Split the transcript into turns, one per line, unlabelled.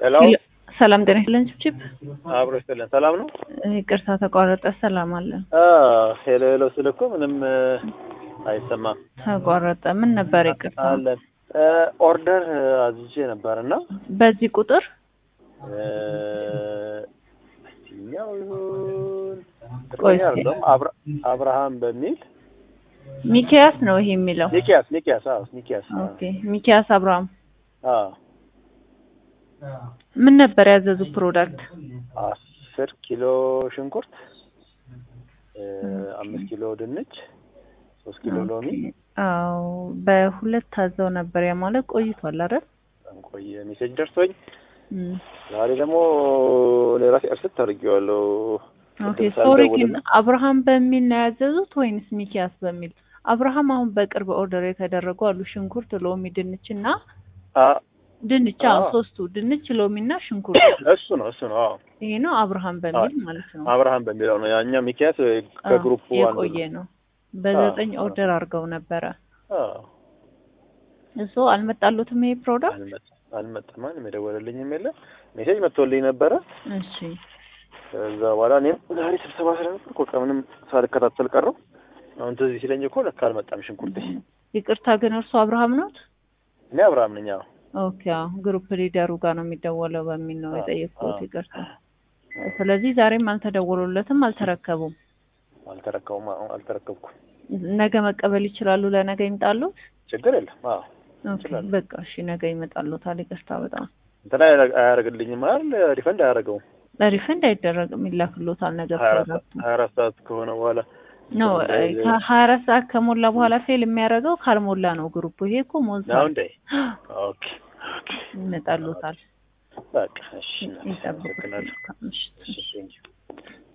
ሄሎ
ሰላም ጤና ይስጥልን ችብችብ
አብሮ ይስጥልን። ሰላም ነው?
ይቅርታ ተቋረጠ። ሰላም አለን።
ሄሎ ሄሎ ስል እኮ ምንም አይሰማም።
ተቋረጠ። ምን ነበር? ይቅርታ
አለን ኦርደር አዝዤ ነበር እና
በዚህ ቁጥር
እኛው ይሁን
ቆይ
እርግጠኛ አይደለሁም። አብራ- አብርሃም በሚል
ሚኪያስ ነው ይሄ የሚለው።
ሚኪያስ ሚኪያስ አዎ ሚኪያስ
ኦኬ ሚኪያስ አብርሃም።
አዎ
ምን ነበር ያዘዙ ፕሮዳክት?
አስር ኪሎ ሽንኩርት እ አምስት ኪሎ ድንች ሶስት ኪሎ ሎሚ
አዎ በሁለት ታዘው ነበር። ያ ማለት ቆይቷል አይደል?
በጣም ቆየ ሜሴጅ ደርሶኝ
እም።
ዛሬ ደግሞ ለራሴ እርስት አድርጌዋለሁ።
ኦኬ
ቅድም
ሶሪ ግን
ሳልደውልና
አብርሃም በሚል ነው ያዘዙት ወይንስ ሚኪያስ በሚል? አብርሃም አሁን በቅርብ ኦርደር የተደረጉ አሉ። ሽንኩርት፣ ሎሚ፣ ድንች እና
አ-
ድንች አዎ፣
አዎ።
ሶስቱ ድንች፣ ሎሚ እና ሽንኩርት።
እሱ ነው እሱ ነው። አዎ
ይሄ ነው አብርሃም በሚል ማለት ነው።
አብርሃም በሚለው ነው። ያኛው ሚኪያስ ከግሩፑ
አዎ፣
አንዱ
የቆየ
ነው።
ነው። በዘጠኝ
አዎ።
ኦርደር አድርገው ነበረ።
አዎ
እሱ አልመጣሉትም ይሄ ፕሮዳክት።
አልመጣም አልመጣም። ማንም የደወለልኝም የለ። ሜሴጅ መጥቶልኝ ነበረ።
እሺ
ከዛ በኋላ እኔም ዛሬ ስብሰባ ስለነበርኩ በቃ ምንም ሳልከታተል ቀረው። አሁን ትዝ ሲለኝ እኮ ለካ አልመጣም ሽንኩርቴ።
ይቅርታ ግን እርሱ አብርሃም ነዎት?
እኔ አብርሃም ነኝ። አዎ
ኦኬ አዎ፣ ግሩፕ ሊደሩ ጋር ነው የሚደወለው በሚል ነው
አዎ፣
የጠየቅኩት።
አዎ።
ይቅርታ። ስለዚህ ዛሬም አልተደወሉለትም፣ አልተረከቡም።
አልተረከቡም። አዎ አልተረከብኩም።
ነገ መቀበል ይችላሉ። ለነገ ይምጣሉት።
ችግር የለም። አዎ
ኦኬ
ይችላሉ።
በቃ እሺ፣ ነገ ይመጣሉታል። ይቅርታ በጣም
እንትን አያረ- አያደርግልኝም አይደል? ሪፈንድ አያደርገውም።
ሪፈንድ አይደረግም፣ ይላክሎታል ነገ
ሀያ አራት ሰዓት
ፕሮዳክቱ
ሀያ አራት ሰዓት ከሆነ በኋላ
ኖ
እንደዚህ-
ከሀያ አራት ሰዓት ከሞላ በኋላ ፌል የሚያደርገው ካልሞላ ነው ግሩፑ። ይሄ እኮ
ነው
ሞልቷል፣
እንዴ? ኦኬ ኦኬ።
ይመጣሉታል።
በቃ እሺ።
ይጠብቁት።
አመሰግናለሁ።
ምሽት
እሺ ቴንኪው